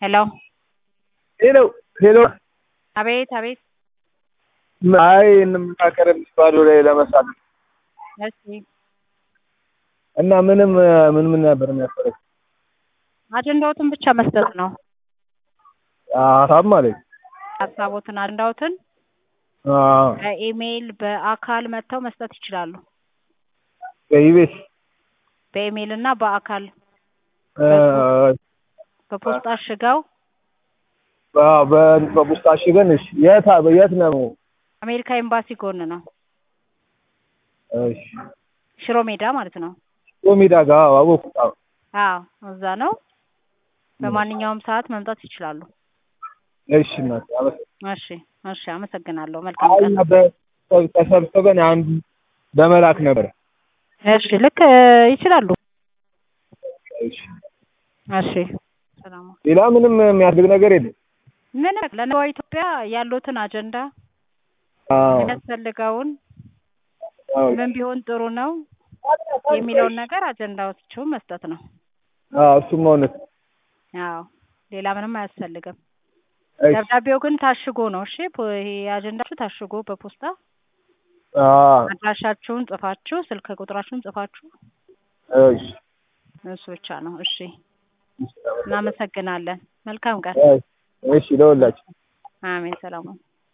ሄሎ ሄሎ ሄሎ አቤት አቤት አይ እንምካከር የሚባሉ ላይ ለመሳተፍ እሺ እና ምንም ምን ምን ነበር የሚያስፈልግ አጀንዳዎትን ብቻ መስጠት ነው። ሀሳብ ማለት ሀሳቦትን አጀንዳዎትን አዎ በኢሜይል በአካል መጥተው መስጠት ይችላሉ። በኢቤስ በኢሜይል እና በአካል እ በፖስታ አሽገው አዎ በ- በፖስታ አሽገን እሺ የት የት ነው አሜሪካ ኤምባሲ ጎን ነው። እሺ ሽሮ ሜዳ ማለት ነው። ሜዳ ጋር አዎ አወኩት አዎ አዎ እዛ ነው። በማንኛውም ሰዓት መምጣት ይችላሉ። እሺ እናቴ አመሰግናለሁ እሺ እሺ አመሰግናለሁ። መልካም አይ ቀን። በ- ተሰብስበን አንድ በመላክ ነበር እሺ ልክ እ ይችላሉ። እሺ እሺ ሰላም ሌላ ምንም የሚያስፈልግ ነገር የለም ምን ለነገዋ ኢትዮጵያ ያሉትን አጀንዳ አዎ የሚያስፈልገውን አዎ ምን ቢሆን ጥሩ ነው የሚለውን ነገር አጀንዳዎቹን መስጠት ነው። አዎ እሱማ እውነት ነው። አዎ ሌላ ምንም አያስፈልግም። እሺ ደብዳቤው ግን ታሽጎ ነው። እሺ ፖ- ይሄ አጀንዳችሁ ታሽጎ በፖስታ አዎ አድራሻችሁን ጽፋችሁ ስልክ ቁጥራችሁን ጽፋችሁ እሺ እሱ ብቻ ነው። እሺ እናመሰግናለን። መልካም ቀን። እሺ ለሁላችሁ አሜን። ሰላም ነው።